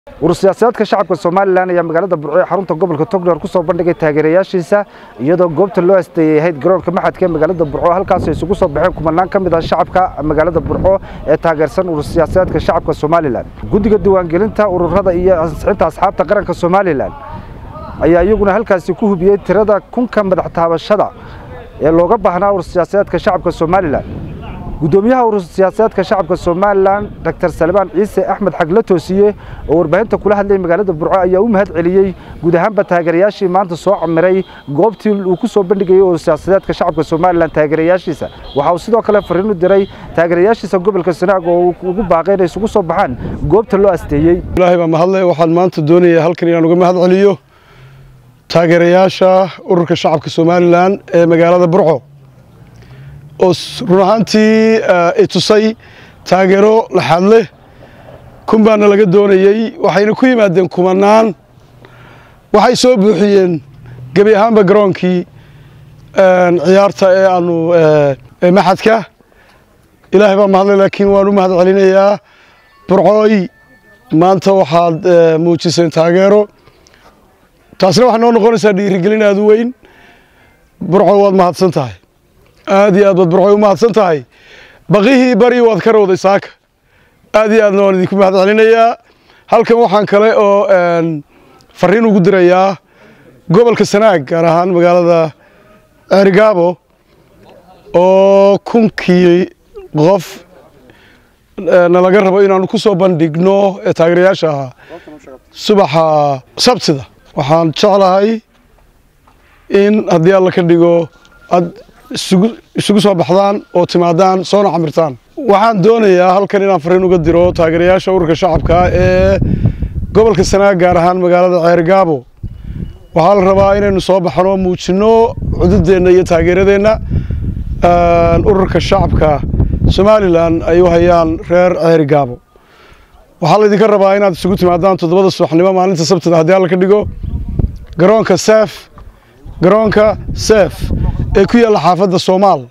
urur siyaasadeedka shacabka somalilan ayaa magaalada burco ee xarunta gobolka togdheer ku soo bandhigay taageerayaashiisa iyadoo goobta loo asteeyey ahayd garoonka maxadka ee magaalada burco halkaas ay isugu soo baxeen kumanaan ka mid ah shacabka magaalada burco ee taageersan urur siyaasadeedka shacabka somalilan guddiga diiwaangelinta ururada iyo ansixinta asxaabta qaranka somalilan ayaa iyaguna halkaasi ku hubiyey tirada kunka madax taabashada ee looga baahnaa urur siyaasadeedka shacabka somalilan gudoomiyaha urur siyaasadeedka shacabka somalilan dr salmaan ciise axmed xagle toosiye oo warbaahinta kula hadlayay magaalada burco ayaa u mahad celiyey guud ahaanba taageerayaashii maanta soo camiray goobtii uu ku soo bandhigayey urur siyaasadeedka shacabka somalilan taageerayaashiisa waxa uu sidoo kale fariin u diray taageerayaashiisa gobolka sanaag oo uu ugu baaqay inay isugu soo baxaan goobta loo asteeyey ilaahay baa mahadle waxaan maanta doonayaa halkan inaan uga mahad celiyo taageerayaasha ururka shacabka somalilan ee magaalada burco oo run ahaantii i tusay taageero laxaad leh kun baana laga doonayey waxayna ku yimaadeen kumanaan waxay soo buuxiyeen gebi ahaanba garoonkii ciyaarta ee aanu maxadka ilaahay baa mahadlay laakiin waan u mahad celinayaa burcooy maanta waxaad muujiseen taageero taasna waxay noo noqonaysaa dhiirigelin aad u weyn burco waad mahadsan tahay aad iyo aad baad burcoy u mahadsan tahay baqihii bari waad ka rawday saaka aad iyo aadna waan idinku mahad celinayaa halkan waxaan kale oo fariin ugu dirayaa gobolka sanaag gaar ahaan magaalada ceerigaabo oo kunkii qof nalaga rabo inaanu ku soo bandhigno ee taageerayaasha ahaa subaxa sabtida waxaan jeclahay in haddii alla ka dhigo aad isugu soo baxdaan oo timaadaan soona camirtaan waxaan doonayaa halkan inaan fariin uga diro taageerayaasha ururka shacabka ee gobolka sanaag gaar ahaan magaalada ceerigaabo waxaa la rabaa inaynu soo baxno muujinno cududeenna iyo taageeradeenna ururka shacabka somalilan ay u hayaan reer ceerigaabo waxaa laydinka rabaa inaad isugu timaadaan toddobada subaxnimo maalinta sabtida haddii alla ka dhigo garoonka seef garoonka seef ee ku yaalla xaafadda soomaal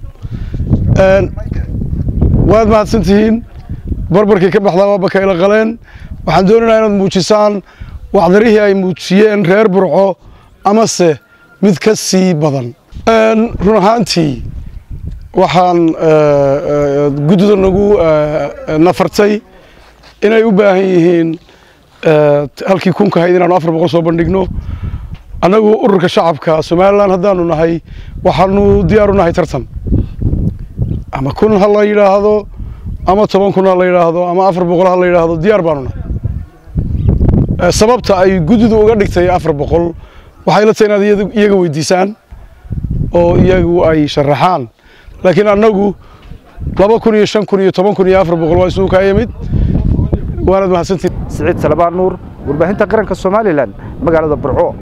waad mahadsan tihiin barbarkii ka baxdaa waa bakayla qaleen waxaan doonaynaa inaad muujisaan wacdarihii ay muujiyeen reer burco amase mid ka sii badan run ahaantii waxaan guddida nagu nafartay inay u baahan yihiin halkii kunka hayd inaanu afar boqol soo bandhigno annagu ururka shacabka somalilan haddaanu nahay waxaanu diyaaru nahay tartan ama kun ha la yidhaahdo ama toban kun ha la yidhaahdo ama afar boqol ha la yidhaahdo diyaar baanu nahay sababta ay guddidu uga dhigtay afar boqol waxay la tahay inaad iyaga weydiisaan oo iyagu ay sharaxaan laakiin annagu laba kun iyo shan kun iyo toban kun iyo afar boqol waa isugu kaa yimid waanaad mahadsantihin siciid salabaan nuur warbaahinta qaranka somalilan magaalada burco